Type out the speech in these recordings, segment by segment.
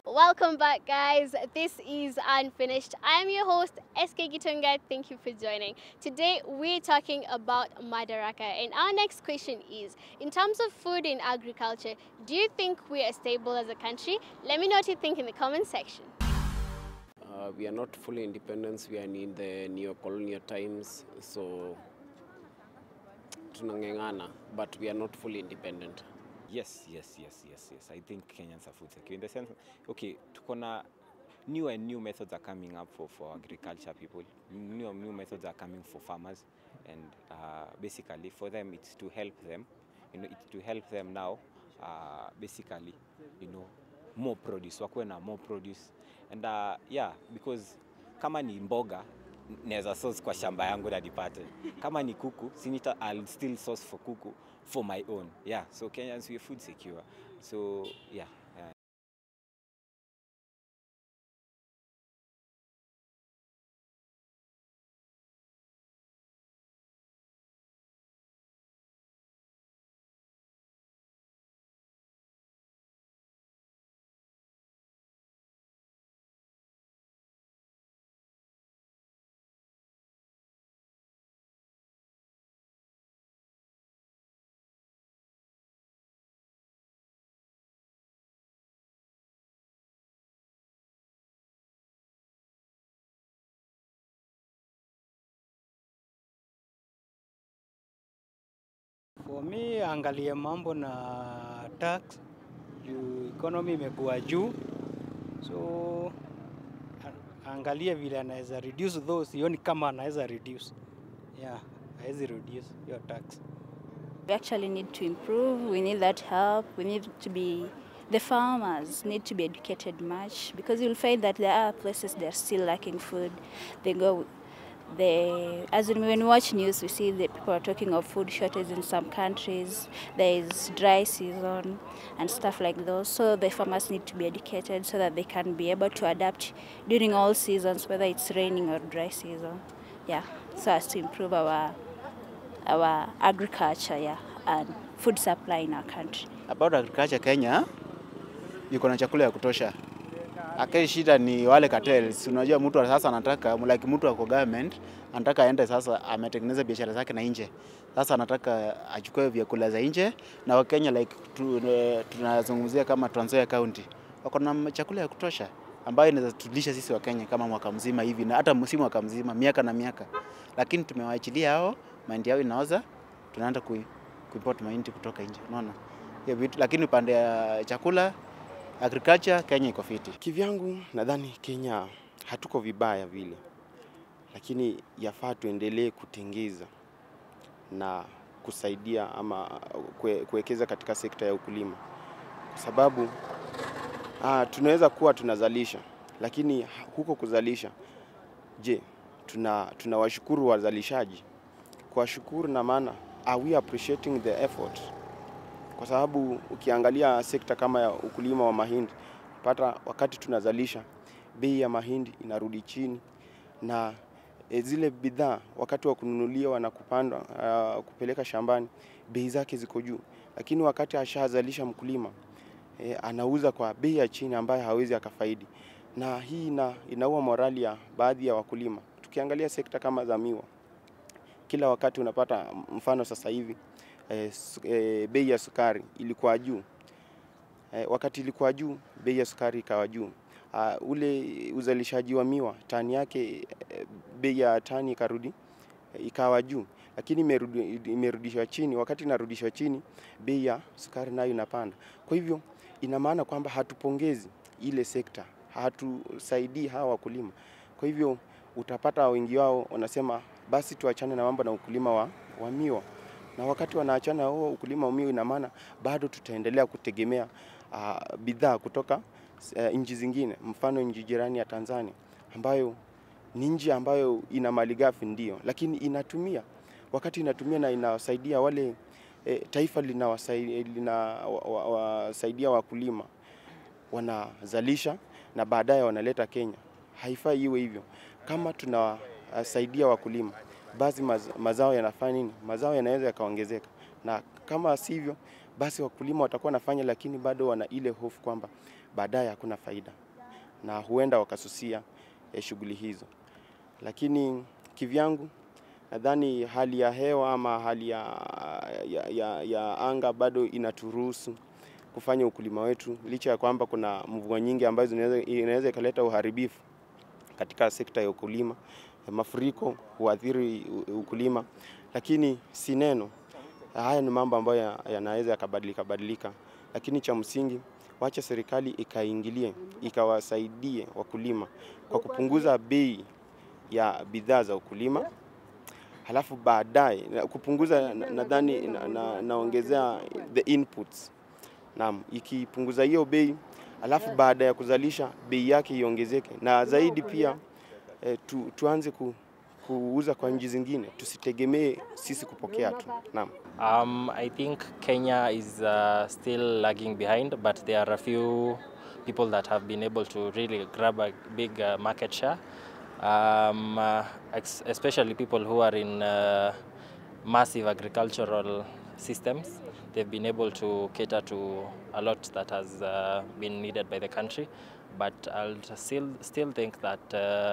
Welcome back, guys. This is Unfinished. I am your host, SK Gitunga. Thank you for joining. Today, we're talking about Madaraka. And our next question is In terms of food and agriculture, do you think we are stable as a country? Let me know what you think in the comment section. Uh, we are not fully independent. We are in the neo-colonial times, so tunang'eng'ana, but we are not fully independent. Yes, yes, yes, yes, yes. I think Kenyans are food secure in the sense, okay, tuko na new and new methods are coming up for, for agriculture people. New and new methods are coming for farmers, and uh, basically for them it's to help them. You know, it's to help them now. Uh, basically, you know, more produce, wakuwe na more produce, and uh, yeah, because kama ni mboga naweza source kwa shamba yangu na nipate. Kama ni kuku, sinita I'll still source for kuku for my own. Yeah, so Kenyans we are food secure. So yeah. yeah. For me, angalie mambo na tax juu economy imekuwa juu, so a- angalie vile anaweza reduce those, sioni kama anaweza reduce. Yeah, hawezi reduce hiyo tax. We actually need to improve. We need that help. We need to be, the farmers need to be educated much because you'll find that there are places they're still lacking food. They go, they, as in when we watch news, we see that people are talking of food shortage in some countries. There is dry season and stuff like those. So the farmers need to be educated so that they can be able to adapt during all seasons, whether it's raining or dry season. Yeah, so as to improve our our agriculture yeah, and food supply in our country. About agriculture Kenya iko na chakula ya kutosha. Akai shida ni wale cartels. Unajua mtu wa sasa anataka like mtu ako government anataka aende sasa ametengeneza biashara zake na nje. Sasa anataka achukue vyakula za nje na Wakenya like tu, tunazungumzia kama Trans Nzoia County. Wako na chakula ya kutosha ambayo inaweza tulisha sisi wa Kenya kama mwaka mzima hivi na hata msimu mwaka mzima miaka na miaka. Lakini tumewaachilia hao mahindi yao inaoza tunaenda kui, kuimport mahindi kutoka nje. Unaona? Hiyo vitu lakini upande ya chakula agriculture Kenya iko fiti. Kivyangu nadhani Kenya hatuko vibaya vile, lakini yafaa tuendelee kutengeza na kusaidia ama kue- kuwekeza katika sekta ya ukulima, kwa sababu ah, tunaweza kuwa tunazalisha, lakini huko kuzalisha, je, tuna tunawashukuru wazalishaji? Kuwashukuru na maana are we appreciating the effort? Kwa sababu ukiangalia sekta kama ya ukulima wa mahindi, pata wakati tunazalisha bei ya mahindi inarudi chini na e, zile bidhaa wakati wa kununuliwa na kupandwa uh, kupeleka shambani bei zake ziko juu, lakini wakati ashazalisha mkulima e, anauza kwa bei ya chini ambayo hawezi akafaidi, na hii ina, inaua morali ya baadhi ya wakulima. Tukiangalia sekta kama za miwa, kila wakati unapata mfano sasa hivi e, su, e, bei ya sukari ilikuwa juu e, wakati ilikuwa juu bei ya sukari ikawa juu. Uh, ule uzalishaji wa miwa tani yake e, bei ya tani ikarudi e, ikawa juu, lakini imerudi, imerudishwa chini. Wakati inarudishwa chini, bei ya sukari nayo inapanda. Kwa hivyo ina maana kwamba hatupongezi ile sekta, hatusaidii hawa wakulima. Kwa hivyo utapata wengi wao wanasema basi tuachane na mambo na ukulima wa, wa miwa na wakati wanaachana huo ukulima wa miwa, ina maana bado tutaendelea kutegemea uh, bidhaa kutoka uh, nchi zingine, mfano nchi jirani ya Tanzania ambayo ni nchi ambayo ina malighafi ndio, lakini inatumia wakati inatumia na inawasaidia wale e, taifa linawasaidia lina, wa, wa, wasaidia wakulima wanazalisha na baadaye wanaleta Kenya. Haifai iwe hivyo. Kama tunawasaidia wakulima, basi maz, mazao yanafanya nini? Mazao yanaweza yakaongezeka, na kama sivyo, basi wakulima watakuwa wanafanya, lakini bado wana ile hofu kwamba baadaye hakuna faida na huenda wakasusia eh, shughuli hizo. Lakini kivyangu nadhani hali ya hewa ama hali ya, ya, ya, ya anga bado inaturuhusu kufanya ukulima wetu licha ya kwamba kuna mvua nyingi ambazo inaweza inaweza ikaleta uharibifu katika sekta ya ukulima. Mafuriko huathiri u- ukulima, lakini si neno. Haya ni mambo ambayo ya- yanaweza yakabadilika badilika, lakini cha msingi wacha serikali ikaingilie ikawasaidie wakulima kwa kupunguza bei ya bidhaa za ukulima halafu baadaye na- kupunguza na- nadhani na, na, naongezea the inputs. Naam, ikipunguza hiyo bei alafu baada ya kuzalisha bei yake iongezeke, na zaidi pia eh, tu, tuanze ku, kuuza kwa nchi zingine, tusitegemee sisi kupokea tu. Naam. Um, I think Kenya is uh, still lagging behind, but there are a few people that have been able to really grab a big uh, market share, um, uh, ex- especially people who are in uh, massive agricultural systems. They've been able to cater to a lot that has uh, been needed by the country, but I'll still still think that uh,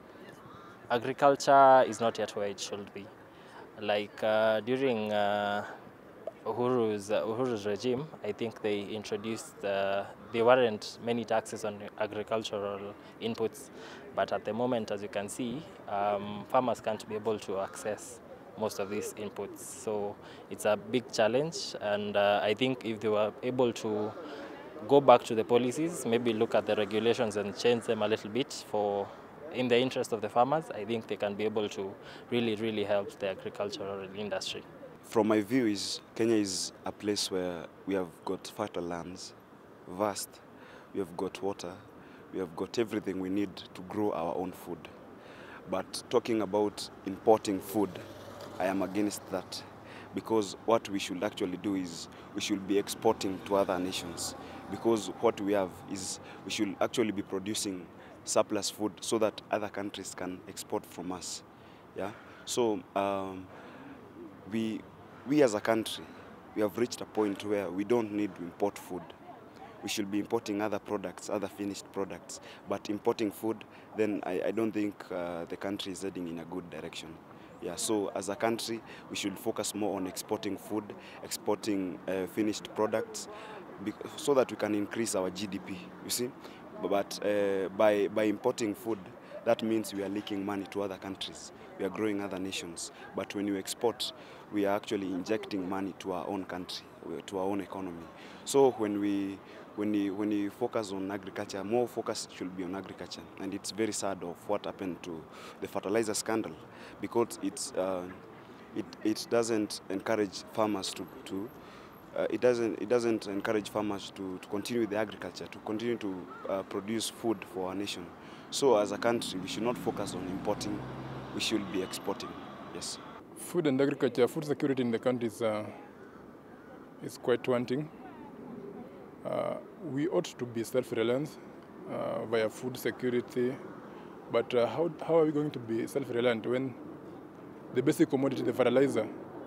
agriculture is not yet where it should be. Like uh, during uh, Uhuru's, uh, Uhuru's regime, I think they introduced, uh, there weren't many taxes on agricultural inputs, but at the moment, as you can see, um, farmers can't be able to access most of these inputs. So it's a big challenge, and uh, I think if they were able to go back to the policies, maybe look at the regulations and change them a little bit for in the interest of the farmers, I think they can be able to really, really help the agricultural industry. From my view, is Kenya is a place where we have got fertile lands, vast. We have got water. We have got everything we need to grow our own food. But talking about importing food, I am against that because what we should actually do is we should be exporting to other nations because what we have is we should actually be producing surplus food so that other countries can export from us. Yeah. So um, we we as a country we have reached a point where we don't need to import food we should be importing other products other finished products but importing food then i, I don't think uh, the country is heading in a good direction yeah so as a country we should focus more on exporting food exporting uh, finished products bec- so that we can increase our gdp you see but uh, by by importing food that means we are leaking money to other countries we are growing other nations but when you export we are actually injecting money to our own country to our own economy so when we when we, when we focus on agriculture more focus should be on agriculture and it's very sad of what happened to the fertilizer scandal because it's uh, it, it doesn't encourage farmers to, to uh, it doesn't it doesn't encourage farmers to, to continue with the agriculture to continue to uh, produce food for our nation so as a country we should not focus on importing we should be exporting yes Food and agriculture, food security in the country is, uh, is quite wanting. Uh, we ought to be self-reliant uh, via food security, but uh, how, how are we going to be self-reliant when the basic commodity, the fertilizer,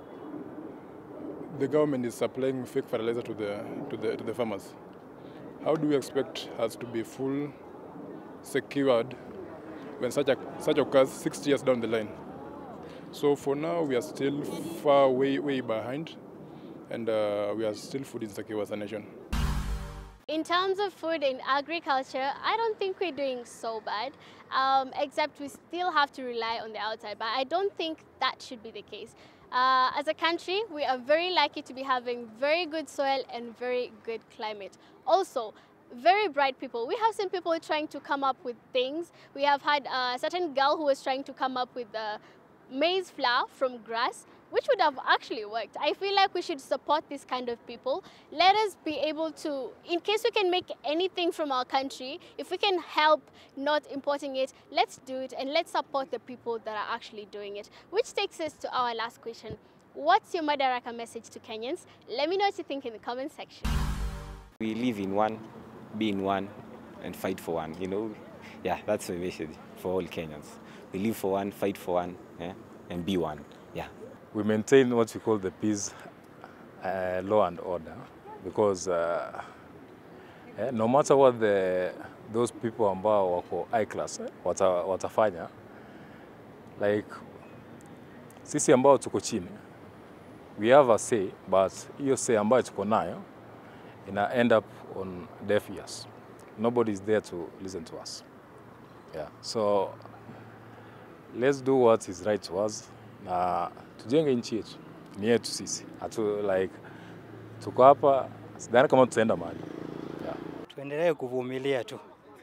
the government is supplying fake fertilizer to the, to the, to the farmers? How do we expect us to be full secured when such, a, such occurs 60 years down the line? So for now, we are still far way, way behind, and uh, we are still food insecure as a nation. In terms of food and agriculture, I don't think we're doing so bad, um, except we still have to rely on the outside. But I don't think that should be the case. Uh, as a country, we are very lucky to be having very good soil and very good climate. Also, very bright people. We have seen people trying to come up with things. We have had a certain girl who was trying to come up with the maize flour from grass, which would have actually worked. I feel like we should support this kind of people. Let us be able to, in case we can make anything from our country, if we can help not importing it, let's do it and let's support the people that are actually doing it. Which takes us to our last question. What's your Madaraka message to Kenyans? Let me know what you think in the comment section. We live in one, be in one, and fight for one. You know, yeah, that's my message for all Kenyans. We live for one, fight for one, yeah, and be one. Yeah. we maintain what we call the peace uh, law and order because uh, eh, no matter what the, those people ambao wako high class eh, wata, watafanya like sisi ambao tuko chini we have a say but hiyo say ambayo tuko nayo ina end up on deaf ears nobody is there to listen to us yeah so let's do what is right to us na tujenge nchi yetu ni yetu sisi hatu like tuko hapa sidhani kama tutaenda mahali yeah. tuendelee kuvumilia tu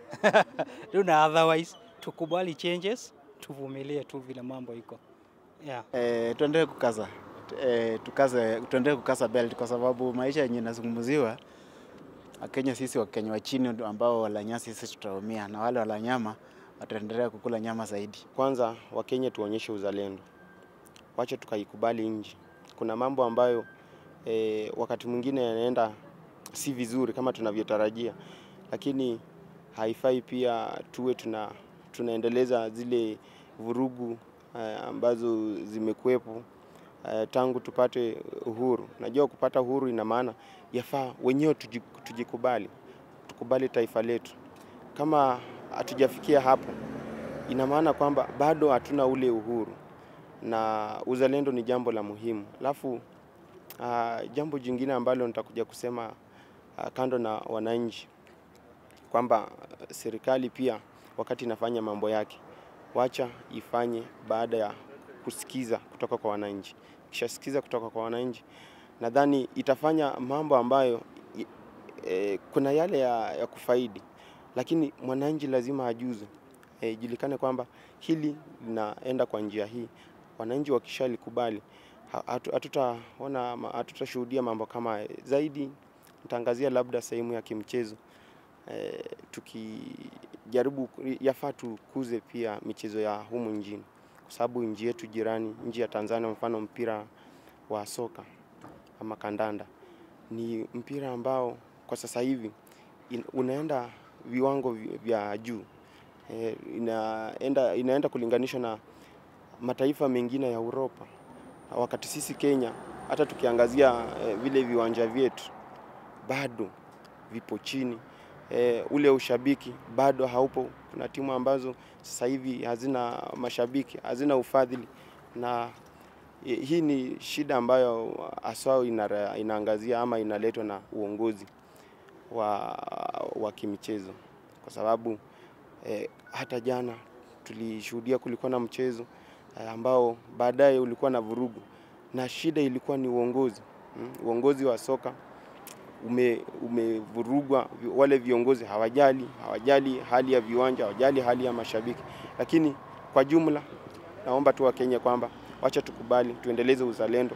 tuna otherwise tukubali changes tuvumilie tu vile mambo iko yeah. Eh, tuendelee kukaza eh, tukaze tuendelee kukaza belt kwa sababu maisha yenye inazungumziwa Wakenya sisi Wakenya wa chini ambao wala nyasi sisi tutaumia na wale wala nyama wataendelea kukula nyama zaidi. Kwanza Wakenya tuonyeshe uzalendo, wache tukaikubali nchi. Kuna mambo ambayo e, wakati mwingine yanaenda si vizuri kama tunavyotarajia, lakini haifai pia tuwe tuna, tunaendeleza zile vurugu eh, ambazo zimekuwepo eh, tangu tupate uhuru. Najua kupata uhuru ina maana yafaa wenyewe tuji- tujikubali, tukubali taifa letu. Kama hatujafikia hapo, ina maana kwamba bado hatuna ule uhuru, na uzalendo ni jambo la muhimu. Alafu uh, jambo jingine ambalo nitakuja kusema uh, kando na wananchi kwamba uh, serikali pia wakati inafanya mambo yake, wacha ifanye baada ya kusikiza kutoka kwa wananchi. Ikishasikiza kutoka kwa wananchi, nadhani itafanya mambo ambayo i- e, kuna yale ya, ya kufaidi, lakini mwananchi lazima ajuze, e, ijulikane kwamba hili linaenda kwa njia hii. Wananchi wakishalikubali, ha- hatu- hatutaona ma- hatutashuhudia mambo kama haya. zaidi. Nitaangazia labda sehemu ya kimchezo e, tukijaribu yafaa tukuze pia michezo ya humu nchini, kwa sababu nchi yetu jirani, nchi ya Tanzania, mfano mpira wa soka ama kandanda ni mpira ambao kwa sasa hivi in- unaenda viwango vi- vya juu e, inaenda, inaenda kulinganishwa na mataifa mengine ya Uropa, wakati sisi Kenya hata tukiangazia e, vile viwanja vyetu bado vipo chini e, ule ushabiki bado haupo. Kuna timu ambazo sasa hivi hazina mashabiki, hazina ufadhili, na e, hii ni shida ambayo haswa inara- inaangazia ama inaletwa na uongozi wa, wa kimichezo, kwa sababu e, hata jana tulishuhudia kulikuwa na mchezo e, ambao baadaye ulikuwa na vurugu, na shida ilikuwa ni uongozi mm, uongozi wa soka ume, umevurugwa. vi- Wale viongozi hawajali, hawajali hali ya viwanja, hawajali hali ya mashabiki. Lakini kwa jumla, naomba tu Wakenya kwamba wacha tukubali, tuendeleze uzalendo,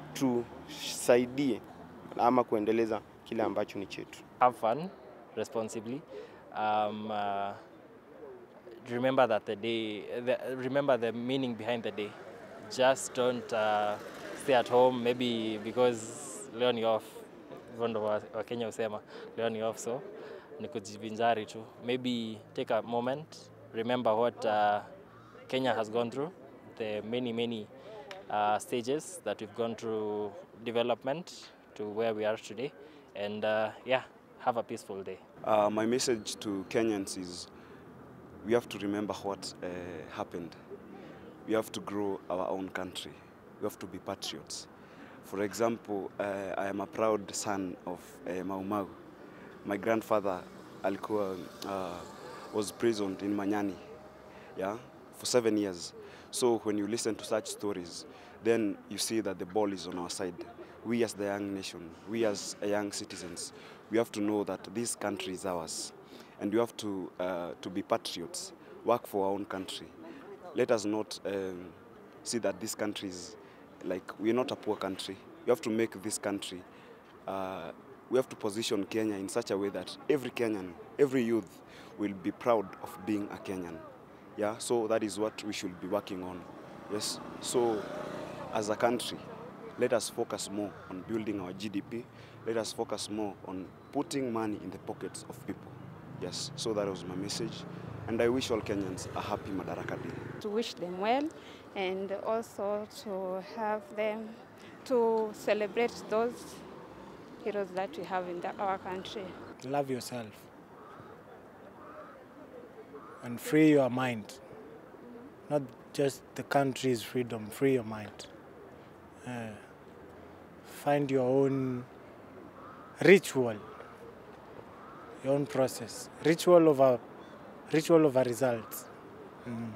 tusaidie ama kuendeleza kile ambacho ni chetu. have fun responsibly. Um, uh, remember that the day, the, remember the meaning behind the day. Just don't uh, stay at home, maybe because leo ni off. Hivyo ndo wa- Wakenya husema leo ni off, so ni kujivinjari tu. Maybe take a moment, remember what uh, Kenya has gone through, the many many uh, stages that we've gone through development to where we are today, and uh, yeah, have a peaceful day. Uh, my message to Kenyans is we have to remember what uh, happened. We have to grow our own country. We have to be patriots. For example, uh, I am a proud son of uh, Mau Mau. My grandfather alikuwa, uh, was prisoned in Manyani yeah, for seven years. So when you listen to such stories, then you see that the ball is on our side. We as the young nation, we as a young citizens, we have to know that this country is ours. And we have to, uh, to be patriots, work for our own country. Let us not um, see that this country is like, we're not a poor country. We have to make this country, uh, we have to position Kenya in such a way that every Kenyan, every youth will be proud of being a Kenyan. Yeah, so that is what we should be working on. Yes, so as a country, let us focus more on building our GDP. Let us focus more on putting money in the pockets of people. Yes, so that was my message. And I wish all Kenyans a happy Madaraka Day. to wish them well and also to have them to celebrate those heroes that we have in the, our country. Love yourself and free your mind. Not just the country's freedom, free your mind. Uh, find your own ritual, your own process. Ritual over, ritual over results. Mm.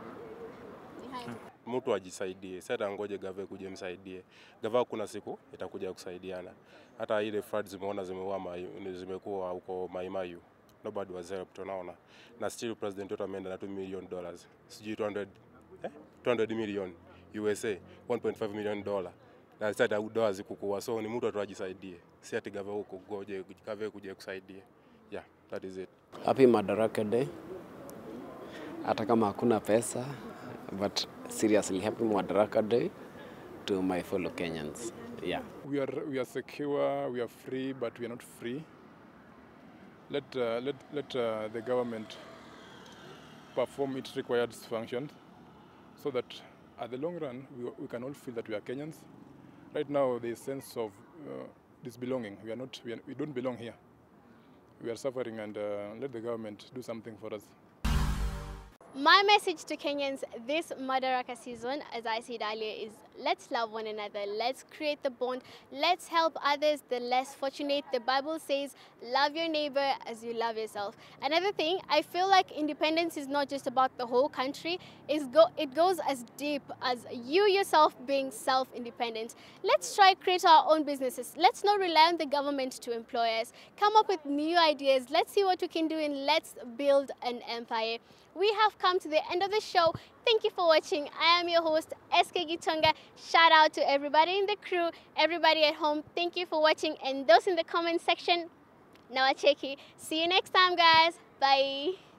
mtu ajisaidie, si hata ngoje gava kuje msaidie. Gava kuna siku itakuja kusaidiana. Hata ile flood zimeona zimeua mai- zimekuwa huko Maimayu, nobody was helped, unaona, na still president wetu ameenda na 2 million dollars, sijui 200 eh, 200 million USA, 1.5 million dollar na sasa hata dola zikukua, so ni mtu tu ajisaidie, si ati gava huko goje gava kuje kusaidia. Yeah, that is it. Happy Madaraka Day. Hata kama hakuna pesa, but seriously happy Madaraka Day to my fellow Kenyans. Yeah. We are we are secure, we are free, but we are not free. Let uh, let let uh, the government perform its required functions, so that at the long run we, we can all feel that we are Kenyans. Right now, the sense of uh, disbelonging. We are not. We, are, we don't belong here. We are suffering, and uh, let the government do something for us. My message to Kenyans this Madaraka season, as I said earlier, is let's love one another. Let's create the bond. Let's help others, the less fortunate. The Bible says, love your neighbor as you love yourself. Another thing, I feel like independence is not just about the whole country. It's go, it goes as deep as you yourself being self-independent. Let's try create our own businesses. Let's not rely on the government to employ us. Come up with new ideas. Let's see what we can do and let's build an empire. We have come to the end of the show. Thank you for watching. I am your host, SK Gitonga. Shout out to everybody in the crew, everybody at home. Thank you for watching. And those in the comment section, Nawacheki. See you next time, guys. Bye.